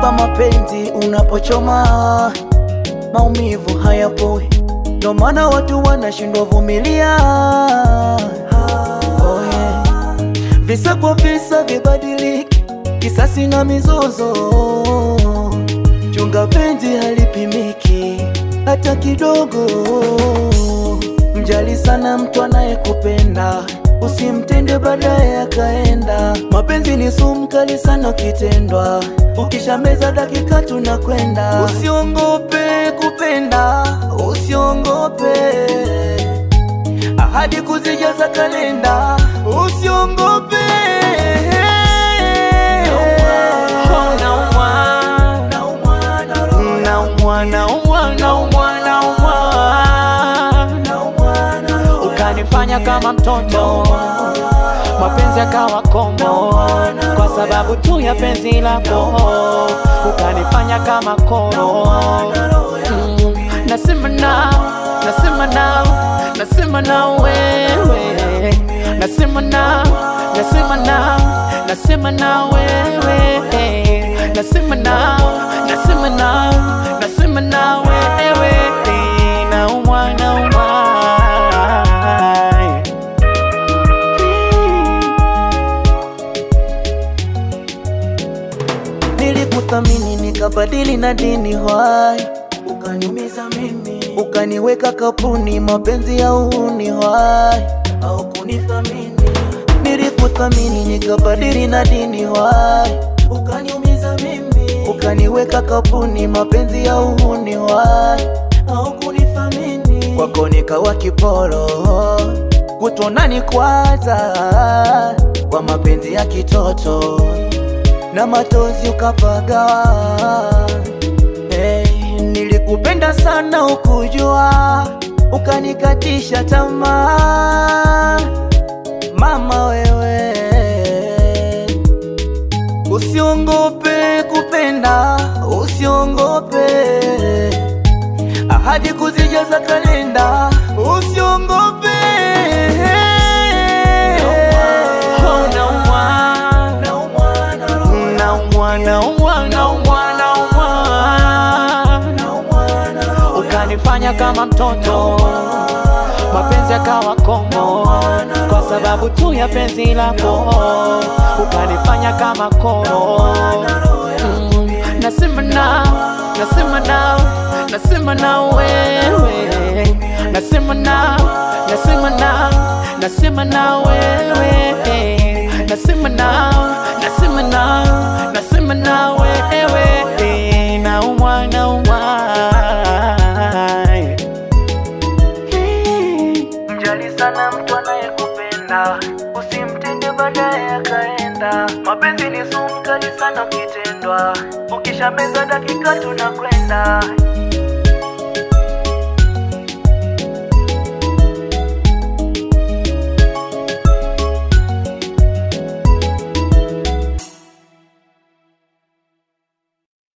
kwamba mapenzi unapochoma maumivu hayapoi, ndo maana watu wanashindwa vumilia. Oh yeah. Visa kwa visa vibadiliki, kisasi na mizozo. Chunga penzi halipimiki hata kidogo. Mjali sana mtu anayekupenda, usimtende baadaye akaenda. Mapenzi ni sumu kali sana ukitendwa, ukishameza dakika tunakwenda. Usiongope kupenda, usiongope ahadi kuzijaza kalenda, usiongope. Oh, naumwa. Naumwa, naumwa, naumwa, naumwa. Ukanifanya kama mtoto, mapenzi yakawa komo, kwa sababu tu ya penzi lako, ukanifanya kama koro. Mm, Nasema na, nasema na, nasema na wewe, nasema na, nasema na, nasema na wewe, nasema na, nasema na, nasema na wewe, naumwa, naumwa. Nilikuthamini nikabadili na dini hwai, ukaniumiza mimi, ukaniweka kapuni, mapenzi ya uhuni hwai, au kunithamini. Nilikuthamini nikabadili na dini hwai, ukaniumiza mimi, ukaniweka kapuni, mapenzi ya uhuni hwai, au kunithamini. Kwako nikawa kiporo, kutonani kwanza kwa mapenzi ya kitoto na matozi ukapagawa. Hey, nilikupenda sana ukujua, ukanikatisha tamaa. Mama wewe, usiongope kupenda, usiongope ahadi kuzijaza kalenda, usiongope. Oh, naumwa. Naumwa, naumwa, naumwa, naumwa. Ukanifanya kama mtoto, mapenzi yakawa komo, kwa sababu tu ya penzi lako, ukanifanya kama koro. Mm, Nasema na, nasema na, nasema na wewe, nasema na, nasema na, nasema na wewe, nasema na, nasema na, nasema na wewe, naumwa, naumwa. Mjali sana mtu anayekupenda, usimtende baadaye akaenda. Mapenzi ni sumu kali sana ukitendwa, ukishameza dakika tunakwenda.